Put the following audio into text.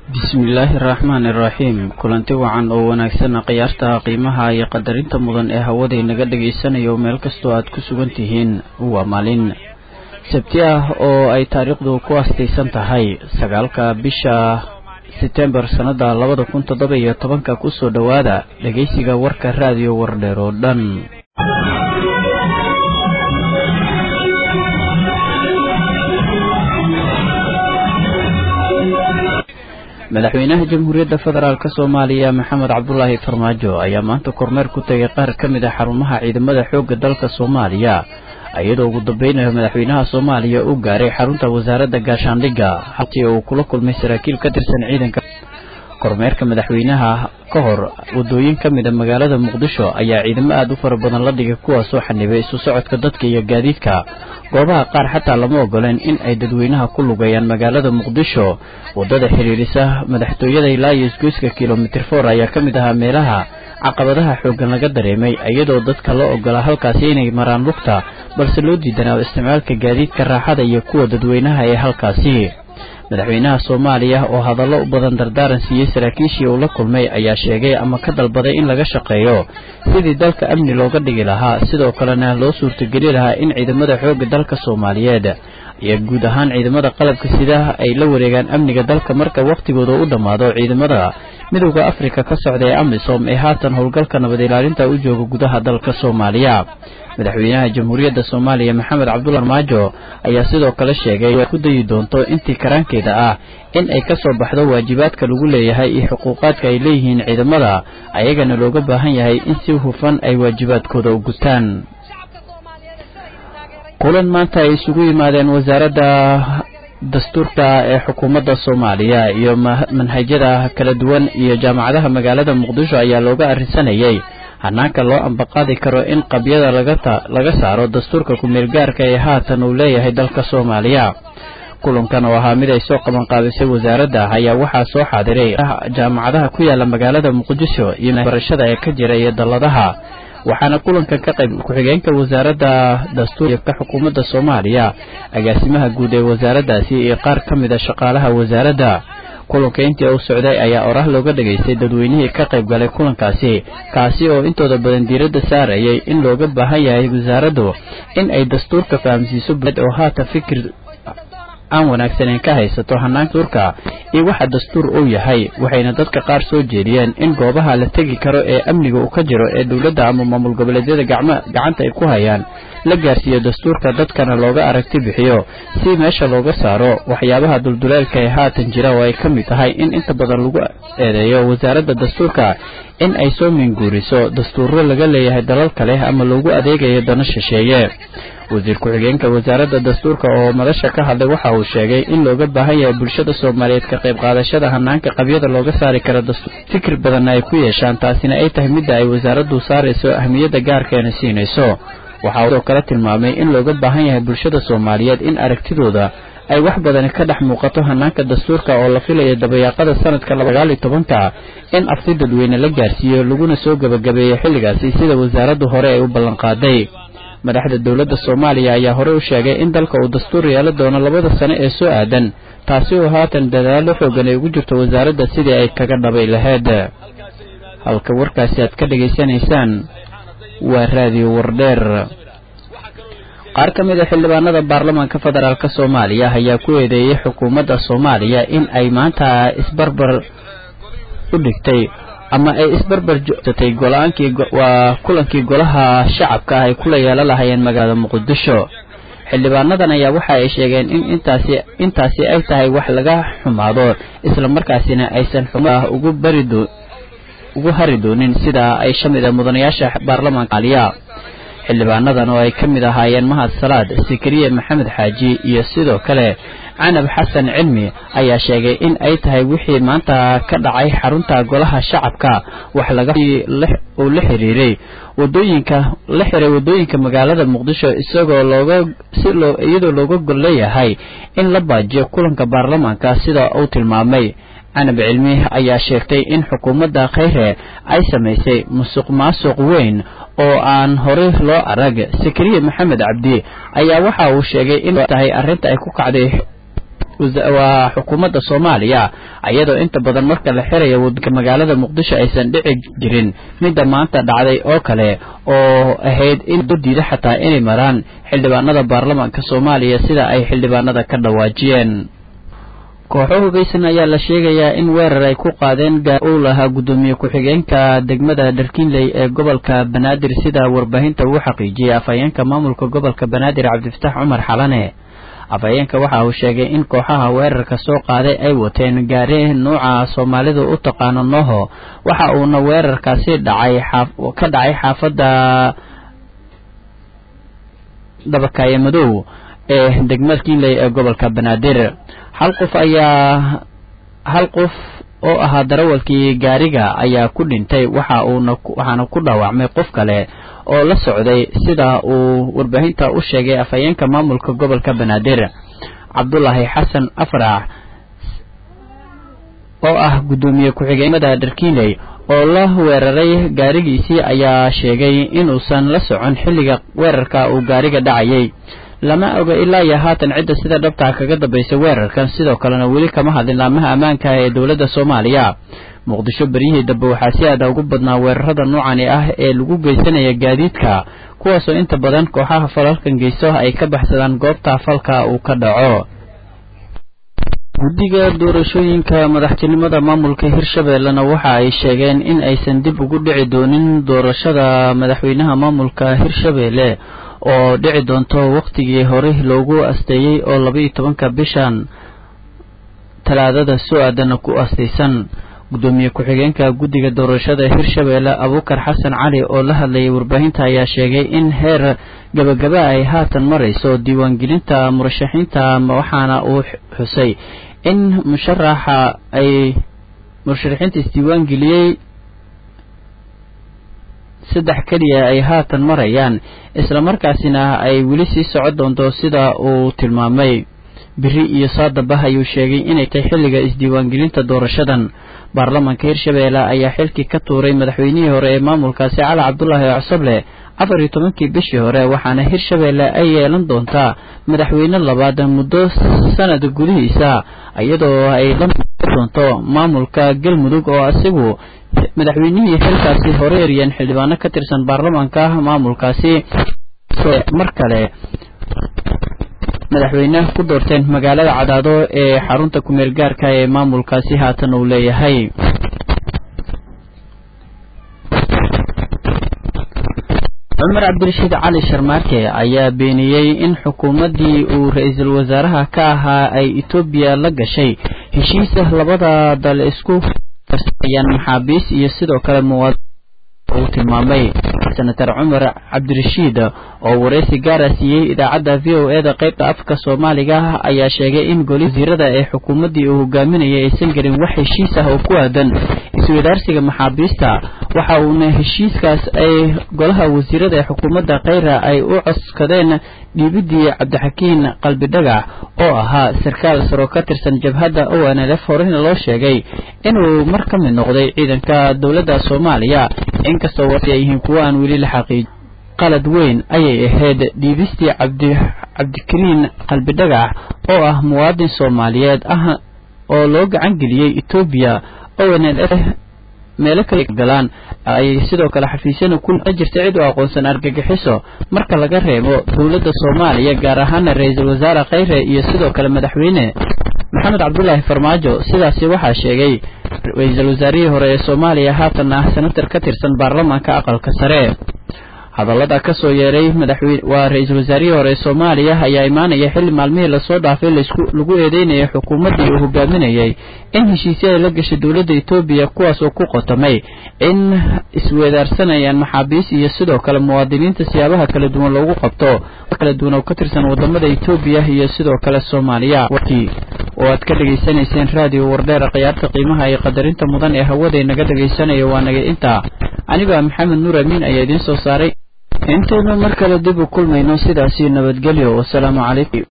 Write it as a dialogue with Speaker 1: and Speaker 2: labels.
Speaker 1: bismillaahi araxmaani iraxiim kulanti wacan oo wanaagsan khiyaarta qiimaha iyo qadarinta mudan ee hawaday naga dhagaysanayo meel kastoo aad ku sugan tihiin waa maalin sabti ah oo ay taariikhdu ku astaysan tahay sagaalka bisha setembar sannada labada kun toddoba iyo tobanka kusoo dhowaada dhegaysiga warka raadiyo wardheer oo dhan madaxweynaha jamhuuriyadda federaalk soomaaliya maxamed cabdulaahi farmaajo ayaa maanta kormeer ku tegay qaar ka mid a xarumaha ciidamada xoogga dalka soomaaliya iyadoo ugu dambeynaya madaxweynaha soomaaliya uu gaaray xarunta wasaaradda gaashaandhigga haltii uu kula kulmay saraakiil ka tirsan ciidanka kormeerka madaxweynaha ka hor wadooyin ka mid a magaalada muqdisho ayaa ciidamo aada u fara badan la dhigay kuwaasoo xanibay isu socodka dadka iyo gaadiidka goobaha qaar xataa lama ogoleen in ay dadweynaha ku lugayaan magaalada muqdisho waddada xiriirisa madaxtooyada ilaa iyo isgoyska kilomitir for ayaa ka mid ahaa meelaha caqabadaha xooggan laga dareemay iyadoo dadka la ogolaa halkaasi inay maraan lugta balse loo diidanaa isticmaalka gaadiidka raaxada iyo kuwa dadweynaha ee halkaasi madaxweynaha soomaaliya oo hadallo u badan dardaaran siiyey saraakiishii uu la kulmay ayaa sheegay ama ka dalbaday in laga shaqeeyo sidii dalka amni looga dhigi lahaa sidoo kalena loo suurtageli lahaa in ciidamada xoogga dalka soomaaliyeed iyo guud ahaan ciidamada qalabka sida ay la wareegaan amniga dalka marka wakhtigooda u dhammaado ciidamada midowda afrika ka socda ee amisom ee haatan howlgalka nabad ilaalinta u jooga gudaha dalka soomaaliya madaxweynaha jamhuuriyadda soomaaliya maxamed cabdulla farmaajo ayaa sidoo kale sheegay ku dayi doonto intii karaankeeda ah in ay ka soo baxdo waajibaadka lagu leeyahay iyo xuquuqaadka ay leeyihiin ciidamada ayagana looga baahan yahay in si hufan ay waajibaadkooda u gutaan kulan maanta ay isugu yimaadeen wasaaradda dastuurka ee xukuumadda soomaaliya iyo manhajyada kala duwan iyo jaamacadaha magaalada muqdisho ayaa looga arrinsanayay hanaanka loo ambaqaadi karo in qabyada laga saaro dastuurka ku-meelgaarka ee haatan uu leeyahay dalka soomaaliya kulankan oo ahaa mid ay soo qabanqaabisay wasaaradda ayaa waxaa soo xaadiray jaamacadaha ku yaala magaalada muqdisho iyo barashada ee ka jira iyo dalladaha waxaana kulankan ka qayb ku-xigeenka wasaaradda dastuurka xukuumadda soomaaliya agaasimaha guud ee wasaaraddaasi iyo qaar ka mid a shaqaalaha wasaaradda kulanka intii uu socday ayaa oraah looga dhegaystay dadweynihii ka qayb galay kulankaasi kaasi oo intooda badan diiradda saarayay in looga baahan yahay wasaaraddu in ay dastuurka fahamsiiso oo haatan fikir aan wanaagsaneyn ka haysato hanaanka dastuurka iyo waxa dastuur uu yahay waxayna dadka qaar soo jeediyeen in goobaha la tegi karo ee amniga uu ka jiro ee dowladda ama maamul goboleedyada gacma gacanta ay ku hayaan la gaarsiiyo dastuurka dadkana looga aragti bixiyo si meesha looga saaro waxyaabaha dulduleelka ee haatan jira oo ay ka mid tahay in inta badan lagu eedeeyo wasaaradda dastuurka in ay soo minguuriso dastuuro laga leeyahay dalal kale ama loogu adeegayo dana shisheeye wasiir ku-xigeenka wasaaradda dastuurka oo madasha ka hadlay waxa uu sheegay in looga baahan yahay bulshada soomaaliyeed ka qayb qaadashada hanaanka qabyada looga saari kara dastuur fikir badanna ay ku yeeshaan taasina ay tahay midda ay wasaaraddu saarayso ahmiyadda gaarkeena siinayso waxaa sidoo kale tilmaamay in looga baahan yahay bulshada soomaaliyeed in aragtidooda ay wax badani ka dhex muuqato hanaanka dastuurka oo la filayo dabayaaqada sanadka sagaal iyo tobanka in afti dadweyne la gaarsiiyo laguna soo gebagabeeyo xilligaasi sida wasaaraddu hore ay u ballanqaaday madaxda dowladda soomaaliya ayaa horey u sheegay in dalka uu dastuur yeelo doono labada sano ee soo aadan taasi oo haatan dadaallo xoogan ay ugu jirto wasaaradda sidii ay kaga dhabay lahayd halka warkaasi aad ka dhegaysanaysaan waa raadiyo wardheer qaar ka mid a xildhibaanada baarlamaanka federaalk soomaaliya ayaa ku eedeeyey xukuumadda soomaaliya in ay maanta isbarbar u dhigtay ama ay isbarbar joogtatay go-aankii waa kulankii golaha shacabka ah ay kula yeelan lahayeen magaalada muqdisho xildhibaanadan ayaa waxa ay sheegeen in intaasi intaasi ay tahay wax laga xumaado islamarkaasina aysan xuma ugu bari ugu hari doonin sida ay shamid a mudanayaasha baarlamaanka somaaliya xildhibaanadan oo ay ka mid ahaayeen mahad salaad sikariye maxamed xaaji iyo sidoo kale canab xasan cilmi ayaa sheegay in ay tahay wixii maanta ka dhacay xarunta golaha shacabka wax laga uu la xiriiray wadooyinka la xiray wadooyinka magaalada muqdisho isagoo looga si loo iyadoo looga gol leeyahay in la baajiyo kulanka baarlamaanka sida uu tilmaamay canab cilmi ayaa sheegtay in xukuumadda khayre ay samaysay musuq maasuq weyn oo aan horey loo arag sakariye maxamed cabdi ayaa waxa uu sheegay in tahay arrinta ay ku kacday waa xukuumadda soomaaliya iyadoo inta badan marka la xirayo waddanka magaalada muqdisho aysan dhici jirin midda maanta dhacday oo kale oo ahayd in diida xataa inay maraan xildhibaanada baarlamaanka soomaaliya sida ay xildhibaanada ka dhawaajiyeen kooxo hogeysan ayaa la sheegayaa in weerar ay ku qaadeen uu lahaa guddoomiye ku-xigeenka degmada dharkiinley ee gobolka banaadir sida warbaahinta uu xaqiijiyey afhayeenka maamulka gobolka banaadir cabdifataax cumar xalane afhayeenka waxa uu sheegay in kooxaha weerarka soo qaaday ay wateen gaari nuuca soomaalidu u taqaano noho waxa uuna weerarkaasi dhacay ka dhacay xaafadda dabakaaye madow ee degmada kiinley ee gobolka banaadir hal qof ayaa hal qof oo ahaa darawalkii gaariga ayaa ku dhintay waxa uuna waxaana ku dhaawacmay qof kale oo la socday sida uu warbaahinta u sheegay afhayeenka maamulka gobolka banaadir cabdulaahi xasan afrax oo ah guddoomiye ku-xigeenada dharkiinley oo la weeraray gaarigiisii ayaa sheegay inuusan la socon xilliga weerarka uu gaariga dhacayay lama oga ilaa iyo haatan cidda sida dhabtaa kaga dambaysa weerarkan sidoo kalena weli kama hadlin laamaha ammaanka ee dowladda soomaaliya muqdisho beryihii dambe waxaa si aada ugu badnaa weerarada noocani ah ee lagu geysanaya gaadiidka kuwaasoo inta badan kooxaha falalkan geysto ay ka baxsadaan goobta falka uu ka dhaco guddiga doorashooyinka madaxtinimada maamulka hirshabeellena waxa ay sheegeen in aysan dib ugu dhici doonin doorashada madaxweynaha maamulka hirshabeelle oo dhici doonto wakhtigii hore loogu asteeyey oo labaiyo tobanka bishan talaadada soo aadana ku astaysan guddoomiye ku-xigeenka guddiga doorashada hirshabeelle abuukar xasan cali oo la hadlayay warbaahinta ayaa sheegay in heer gabagaba ay haatan marayso diiwaangelinta murashaxiinta waxaana uu xusay in musharaxa ay murasharixiinta isdiiwaangeliyey saddex keliya ay haatan marayaan islamarkaasina ay weli sii socon doonto sida uu tilmaamay biri iyo saadabah ayuu sheegay inay tahay xilliga isdiiwaangelinta doorashadan baarlamaanka hirshabeelle ayaa xilkii ka tuuray madaxweynihii hore ee maamulkaasi cali cabdulaahi cosoble afar iyo tobankii bishii hore waxaana hirshabeelle ay yeelan doontaa madaxweyne labaad muddo sanad gudihiisa iyadoo ay la doonto maamulka galmudug oo asigu madaxweynihii xilkaasi hore eriyeen xildhibaano ka tirsan baarlamaanka maamulkaasi mar kale madaxweyne ku doorteen magaalada cadaado ee xarunta kumeel gaarka ee maamulkaasi haatan uu leeyahay cumar cabdirashiid cali sharmaarke ayaa beeniyey in xukuumaddii uu ra-iisul wasaaraha ka ahaa ay etoobiya la gashay heshiisa labada dal isku ayaan maxaabiis iyo sidoo kale muwaad uu tilmaamay senator cumar cabdirashiid oo wareysi gaara siiyey idaacadda v o eda qaybta afka soomaaliga ayaa sheegay in goli wasiirada ee xukuumaddii uu hogaaminayay aysan gelin wax heshiis ah oo ku aadan iswadaarsiga maxaabiista waxa uuna heshiiskaas ay golaha wasiirada ee xukuumadda kheyra ay u coskadeen dhiibidii cabdixakiin qalbidhagax oo ahaa sarkaal saro ka tirsan jabhadda o n l f horena loo sheegay inuu mar ka mid noqday ciidanka dowladda soomaaliya inkastoo warsi ay yihiin kuwo aan weli la xaqiij qalad weyn ayay ahayd dhiibistii cabdi cabdikariin qalbidhagax oo ah muwaadin soomaaliyeed ah oo loo gacan geliyey etoobiya o n l f meelo kala galaan ay sidoo kale xafiisyana ku jirta cid u aqoonsan argagixiso marka laga reebo dowladda soomaaliya gaar ahaana ra-iisul wasaare kheyre iyo sidoo kale madaxweyne maxamed cabdulaahi farmaajo sidaasi waxaa sheegay ra-iisul wasaarihii hore ee soomaaliya haatan ah senatar ka tirsan baarlamaanka aqalka sare hadallada ka soo yeeray madaxweyne waa ra-iisul wasaarihii hore ee soomaaliya ayaa imaanaya xilli maalmihii lasoo dhaafay laisku lagu eedeynayay xukuumaddii uu hogaaminayay in heshiisyada la gashay dowladda etoobiya kuwaas oo ku qotomay in isweedaarsanayaan maxaabiis iyo sidoo kale muwaadiniinta siyaabaha kala duwan loogu qabto kala duwan oo ka tirsan wadamada etoobiya iyo sidoo kale soomaaliya warkii oo aad ka dhegaysanayseen raadiyo wardheera khiyaarta qiimaha iyo qadarinta mudan ee hawada inaga dhegaysanaya waa naga intaa aniga maxamed nuur amiin ayaa idiin soo saaray intaynu mar kale dib u kulmayno sidaasi nabadgelyo wasalaamu calaykum